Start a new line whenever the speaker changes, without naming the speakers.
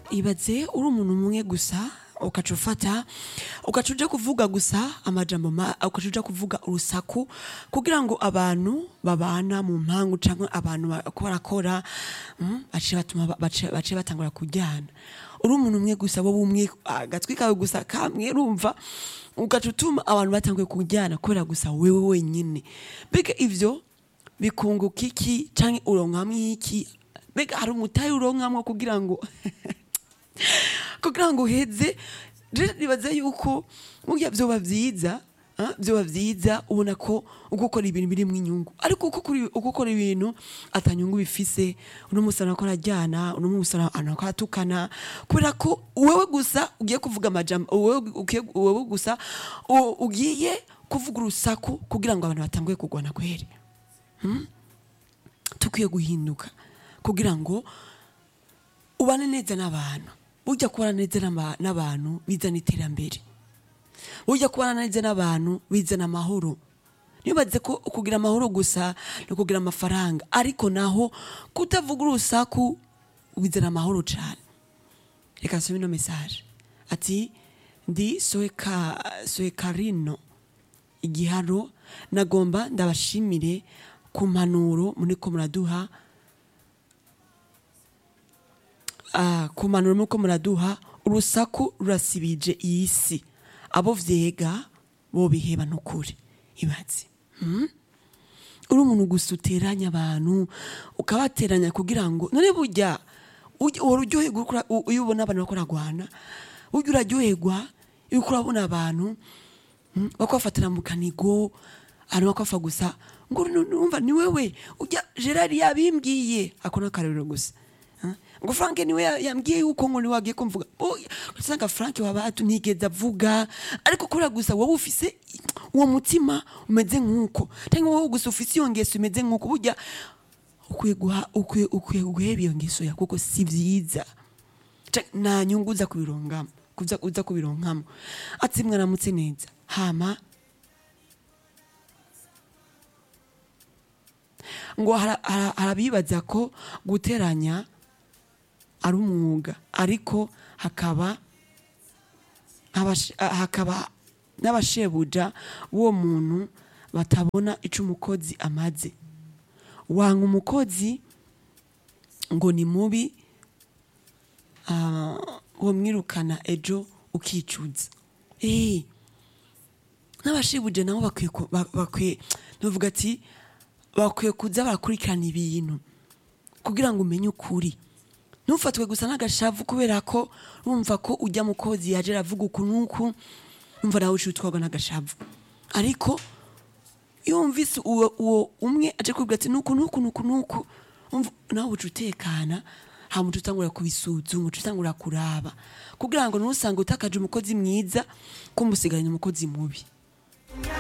ibaze uri umuntu umwe gusa ukaca ufata ukaca uja kuvuga gusa amajambo ma ukaca uja kuvuga urusaku kugira ngo abantu babana mu mpangu canke abantu bariko barakora mm, bace batuma ba- bace bace batangura kujyana uri umuntu umwe gusa wowe umwe agatwi kawe gusa kamwe urumva ugaca utuma abantu batanguye kujyana kubera gusa wewe wenyine mbega ivyo bikunguka iki canke uronkamwo iki mbega hari umutahe uronkamwo kugira ngo kugira ngo uheze rero nibaza yuko burya vyoba vyiza ah, vyoba vyiza ubona ko uko ukora ibintu birimwo inyungu ariko uko ukora- uko ukora ibintu atanyungu bifise uno musi arako arajyana uno musi arako aratukana kubera ko wewe gusa ugiye kuvuga amajambo wewe ugiye- wewe gusa u- ugiye kuvuga urusaku kugira ngo abantu batanguye kugwana kweri tukwiye guhinduka kugira ngo ubane neza n'abantu burya kubana neza n'aba- n'abantu bizana iterambere burya kubana neza n'abantu bizana amahoro nibaze ko kugira amahoro gusa ni ukugira amafaranga ariko naho kutavuga urusaku bizana amahoro cyane reka nsome ino mesaje ati ndi soeka soekarino igiharo nagomba ndabashimire ku mpanuro muriko muraduha Ah, ku mpanuro muriko muraduha urusaku rurasibije iyi si abo vyega bo biheba nukuri ibaze hmm? uri umuntu gusa uteranya abantu ukabateranya kugira ngo none burya ujya- uhora uryoherwa uriko ura- u- iyo ubona abantu bariko baragwana burya uraryoherwa iyo uriko urabona abantu mm, bako bafatira mu kanigo abantu bako bafa gusa ngo nu- numva ni wewe ujya gerard yabimbwiye ako ni akarorero gusa Ah, ngo frank niwe ya- yambwiye yuko ngo niwe wagiye kumvuga Oya, usanga frank wabatu ntigeze avuga ariko kubera gusa wowe ufise uwo mutima umeze nk'uko cyangwa wowe gusa ufise iyo ngeso imeze nk'uko burya ukwiye guha ukwiye ukwiye guheba iyo ngeso ya kuko si vyiza Ca- nta nyungu uza kubirongamo kuza uza kubironkamo ati mwaramutse neza hama ngo hara- hara- harabibaza ko guteranya ari umwuga ariko hakaba abash- ah, hakaba n'abashebuja b'uwo muntu batabona ico umukozi amaze wanga umukozi ngo ni mubi ah, womwirukana ejo ukicuza Eh, n'abashibuje nabo bakwiye ku- ba- bakwiye novuga ati bakwiye kuza barakurikirana ibintu kugira ngo umenye ukuri ntufatwe gusa n'agashavu kubera ko urumva ko ujya mu kozi yaje aravuga uku n'uku umva nawe uciye utwarwa n'agashavu ariko iyo wumvise uwo, uwo umwe aje kubwira ati nuku nuku nuku nuku umva nawe uca utekana hama uca utangura kubisuzuma uca utangura kuraba kugira ngo ntusange utakaje umukozi mwiza ko umusigaranye umukozi mubi